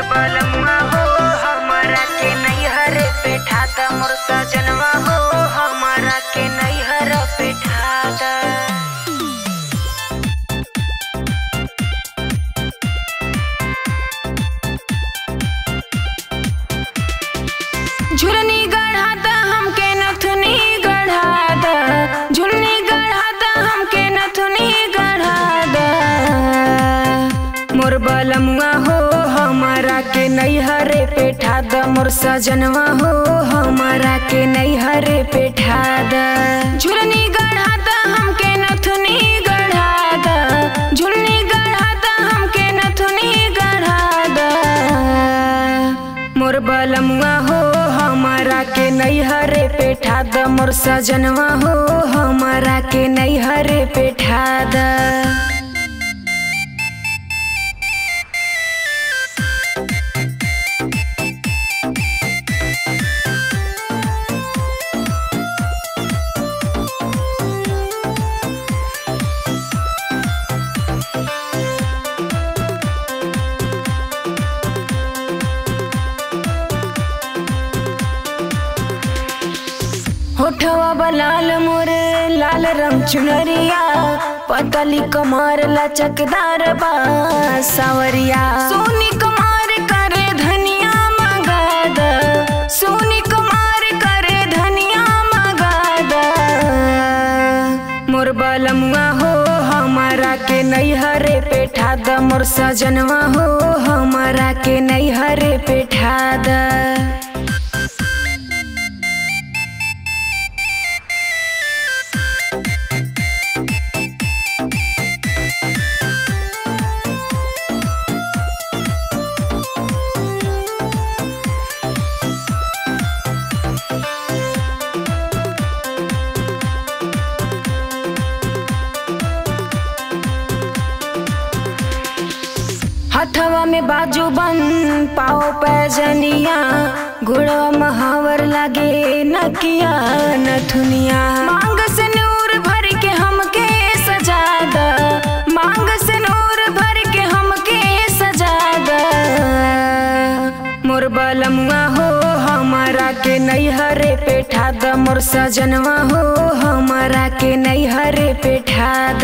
बलमुआ हो हमारा के नैहर पे ठाता मोर सजनवा हो हमारा के नैहर पे ठाता झुलनी गढ़ाता हमके नथुनी गढ़ाता झुलनी गढ़ाता हमके नथुनी गढ़ाता मोर बलमुआ हो हमारा के नैहरे पे ठादा मोर सजनवा हो हमारा के नैहरे पे ठादा झुलनी गढ़ाता हमके नथुनी गढ़ाता झुलनी गढ़ाता हमके नथुनी गढ़ाता मोर बलमुआ हो हमारा के नैहरे पे ठाद मोर सजनवा हो हमारा के नैहरे पे ठाद होठवा बलाल मोर लाल रंग चुनरिया पतली कमर लचकदार बा सावरिया सोनी कमार करे धनिया मगाद सोनी कमार करे धनिया मगाद मोर बलमुआ हो हमारा के नैहरे पे ठाद मोर सजनवा हो हमारा के नैहरे पे ठाद हथवा में बाजू बन पाओ पैजनिया गुड़वा महावर लगे नकिया नथुनिया मांग से नूर भर के हमके सजा द मांग से नूर भर के हमके सजा द मोर बलमुआ हो हमारा के नैहरे पे ठाद मोर सजनवा हो हमारा के नैहरे पे ठाद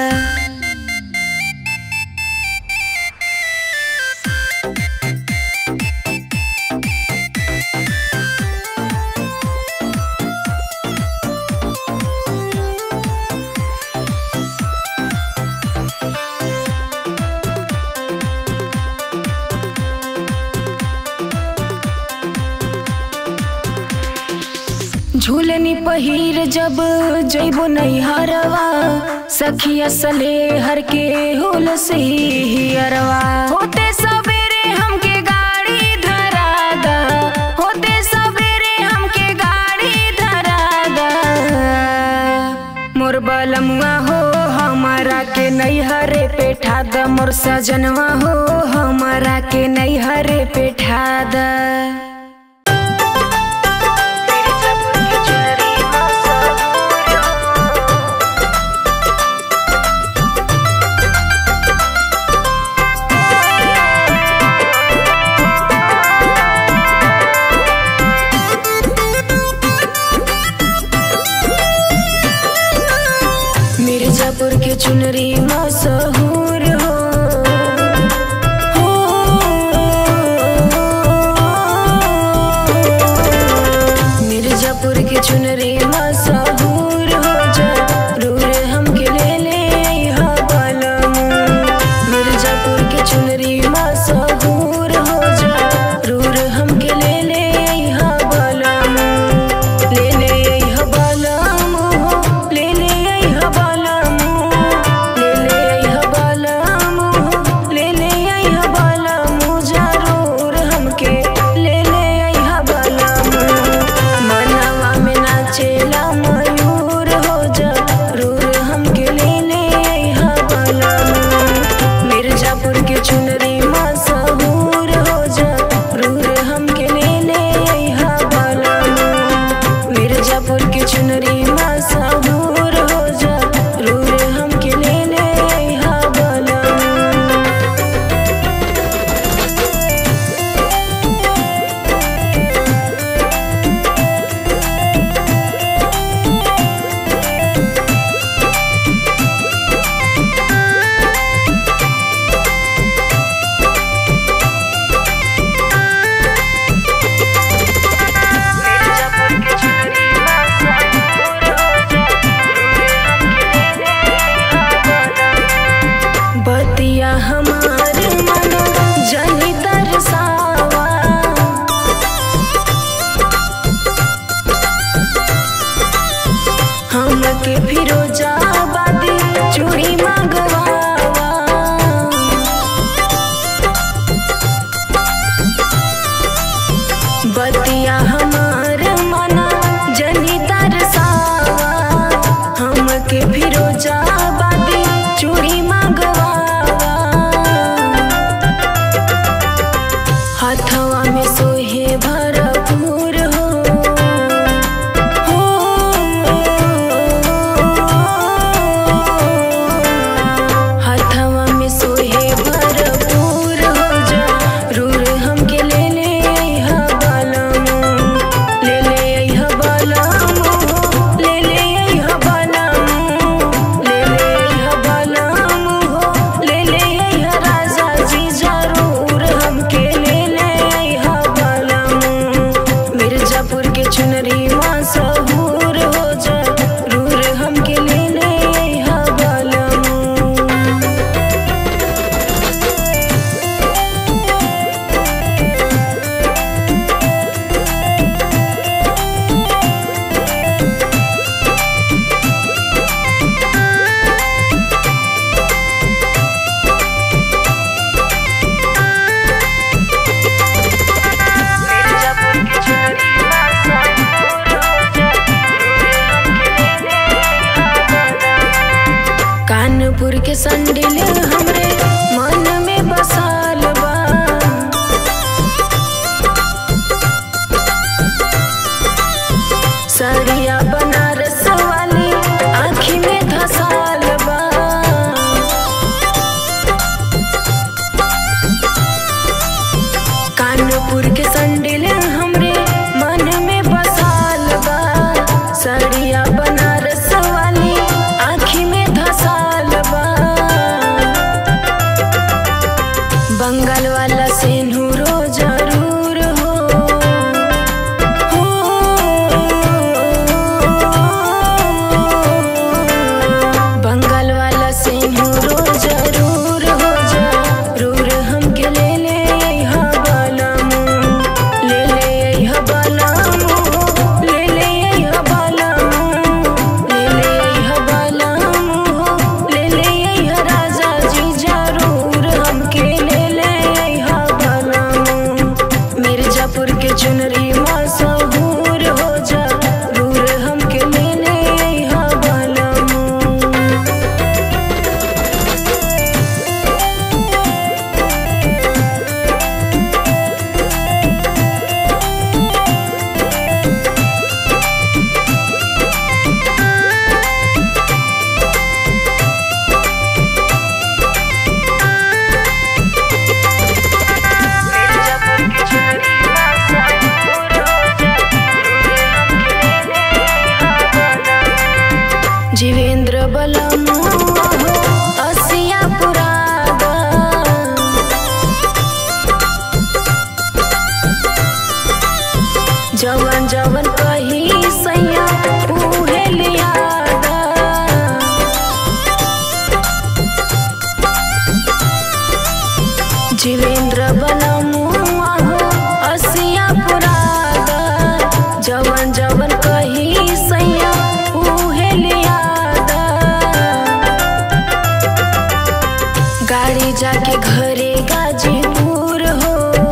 झूलनी पहिर जब जैबो नैहरवा सखिया सले हर के होल से हियरवा होते सवेरे हमके गाड़ी धरा दा होते सवेरे हमके गाड़ी धरा दा मोर बलमुआ हो हमारा के नैहरे पे ठाद मोर सजनवा हो हमारा के नैहरे पे ठाद मिर्जापुर के चुनरी मशहूर हो हो के संडिल हमरे मन में बसाल बा सरिया बनारस वाली आँखी में धसाल बा कानपुर के संडिल हमरे मन में बसाल बा सरिया बनारस वाली आँखी में धसाल बा बंगाल वाला सेनुरो जरूर हो बंगाल वाला सेनुरो जरूर हो जरूर हमके ले ले अइहा बालामू ले ले अइहा बालामू ले ले अइहा बालामू ले ले अइहा बालामू ले ले अइहा राजा जी जरूर हमके ले ले अइहा बालामू मिर्जापुर के चुनरी मशहूर हो जरूर हमके ले ले अइहा बालामू जीवेंद्र बलमु असिया पुरादा जवन जवन कही सैया उहे लियादा जीवेंद्र बलमु असिया पुरादा जवन जवन कही सैया उहे लियादा गाड़ी जाके घरे गाजीपुर हो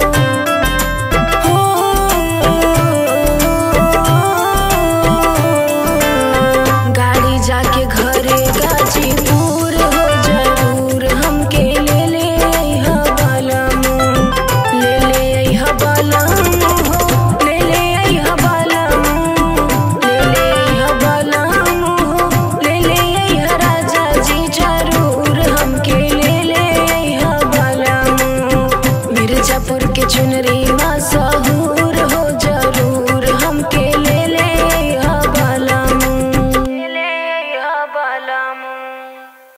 गाड़ी जाके घरे गाजीपुर हो जरूर हमके ले ले अइहा बालामू ले ले अइहा बालामू हो ले ले अइहा बालामू ले ले अइहा बालामू हो ले ले अइहा राजा जी जरूर हमके ले ले अइहा बालामू मिर्जापुर के चुनरी मशहूर